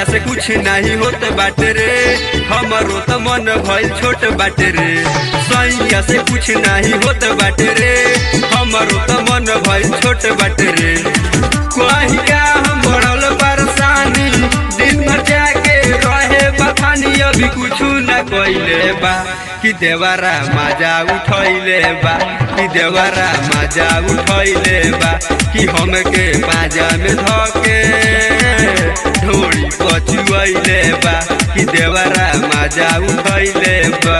से कुछ नहीं होत बाटे रे हमरो त मन भइल छोट बाटे रे सैया से कुछ नहीं होत बाटे रे हमरो त मन भइल छोट बाटे रे कहिया हम बढ़ल परेशानी दिन भर जाके रहे बथानी अभी कुछ न कइले बा कि देवरा मजा उठैले बा कि देवरा मजा उठैले बा कि हमके बाजा में धके ढोड़ी पचुआइले बा कि देवरा मजा उठैले बा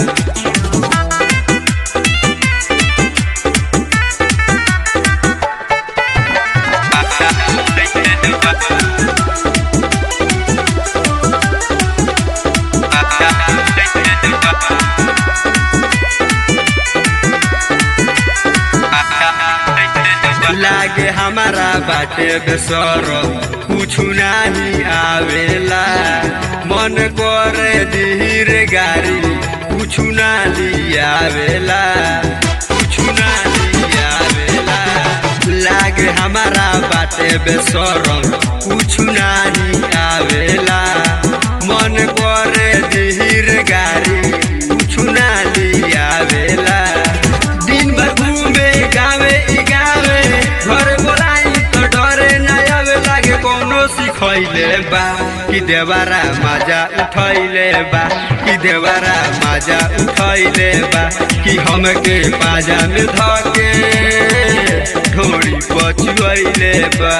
लागे हमारा बाटे बेसर कुछ नहीं आवेला मन करे धीर गाड़ी कुछ ना लियावेला कुछ ना लियावेला लागे हमारा बाटे बेसर कुछ नहीं आवेला मन करे धीर गाड़ी कुछ ना लियावेला दिन भर घूमे गावे ई गावे घर बोलाई तो डरे न आवे लागे कोनो सिखैले बा कि देवारा मजा उठैले बा कि देवारा मजा उठैले बा कि हमके पाजा में धके ढोड़ी पचुआइले बा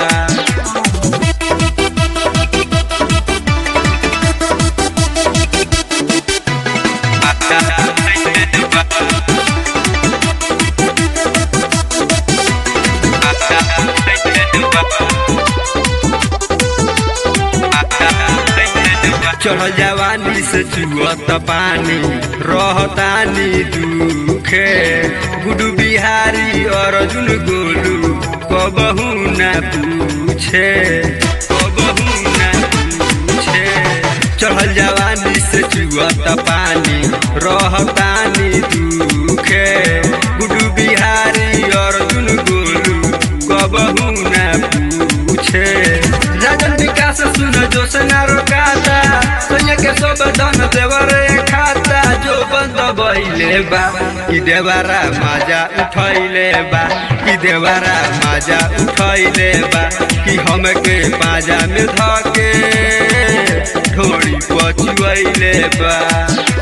चढ़ल जवानी से चुअत पानी रहतानी दुखे गुडू बिहारी अर्जुन गोलू कबहू न पूछे कबहू न पूछे चढ़ल जवानी से चुअत पानी रहतानी दुखे गुडू बिहारी अर्जुन गोलू कबहू न पूछे राजन विकास सुन जोश ना रोकाता सोनिया के सब धन देवरे खाता जो बंद बइले बा कि देवरा मजा उठैले बा कि देवरा मजा उठैले बा कि हमके पाजा में धके ढोड़ी पचुआइले बा